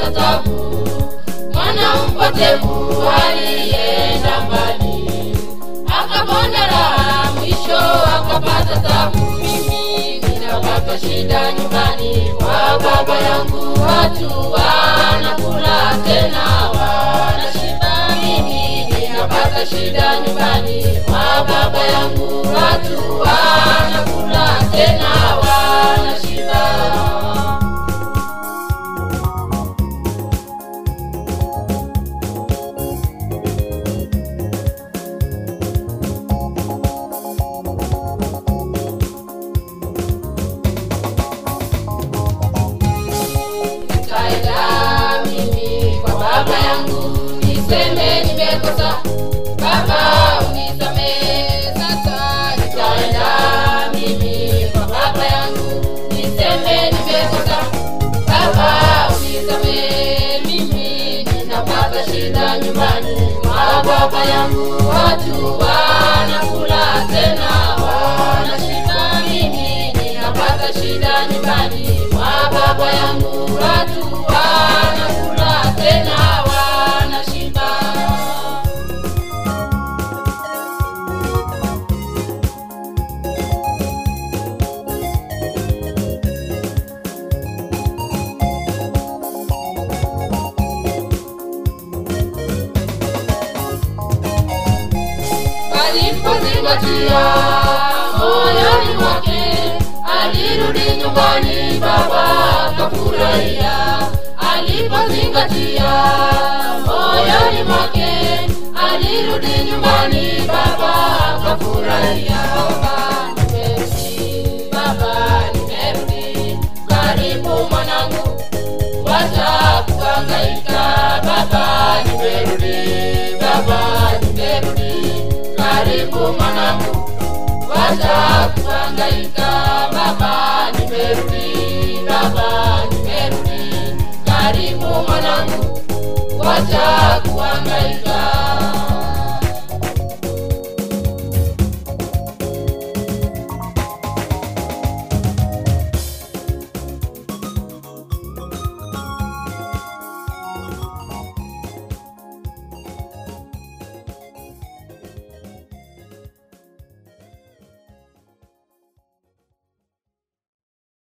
akapata tabu mwana mpotevu alienda mbali akapona raha mwisho akapata tabu mimi ninapata shida nyumbani kwa baba yangu watu wanakula tena wanashiba mimi ninapata shida nyumbani kwa baba yangu watu wanakula tena wanashiba nikaenda mimi kwa baba yangu niseme nimekosa baba unisamehe sasa nikaenda mimi kwa baba yangu niseme nimekosa baba unisamehe mimi ninapata shida nyumbani kwa baba yangu watu wanakula tena wanashiba mimi ninapata shida nyumbani kwa baba yangu watu wanakula tena wanashiba alipozingatia moyoni mwake alirudi nyumbani baba akafurahia alipozingatia moyoni mwake alirudi nyumbani baba akafurahia baba nimerudi baba nimerudi karibu mwanangu wacha kuhangaika baba nimerudi baba nimerudi karibu mwanangu wacha kuhangaika baba nimerudi baba nimerudi karibu mwanangu wacha kuhangaika